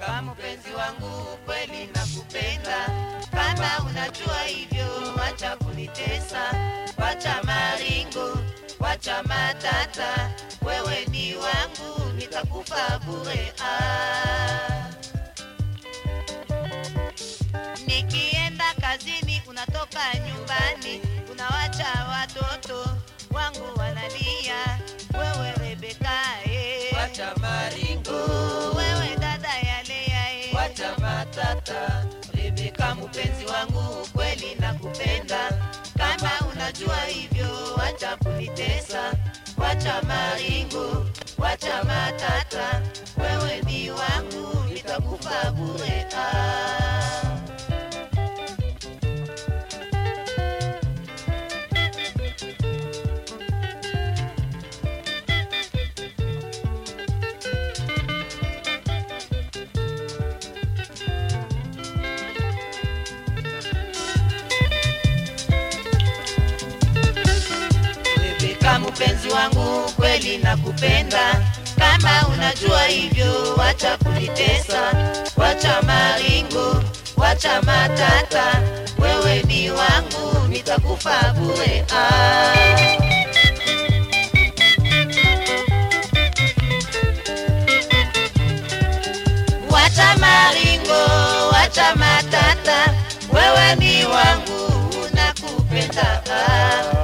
kama mpenzi wangu kweli nakupenda kama unajua hivyo wacha kunitesa wacha maringo wacha matata wewe ni wangu nitakufa bure ah. nikienda kazini unatoka nyumbani unawacha watoto wangu wanalia wewe rebeka eh. wacha maringo Oh, wewe dada yalea eh. wacha matata Rebeka mpenzi wangu kweli nakupenda kama unajua hivyo wacha kunitesa wacha maringo wacha matata wewe ni wangu nitakufa bure ah. Rebeka mpenzi wangu kweli nakupenda kama unajua hivyo wacha kunitesa wacha maringo wacha matata wewe ni wangu nitakufa bure ah. wacha maringo wacha matata wewe ni wangu nakupenda ah.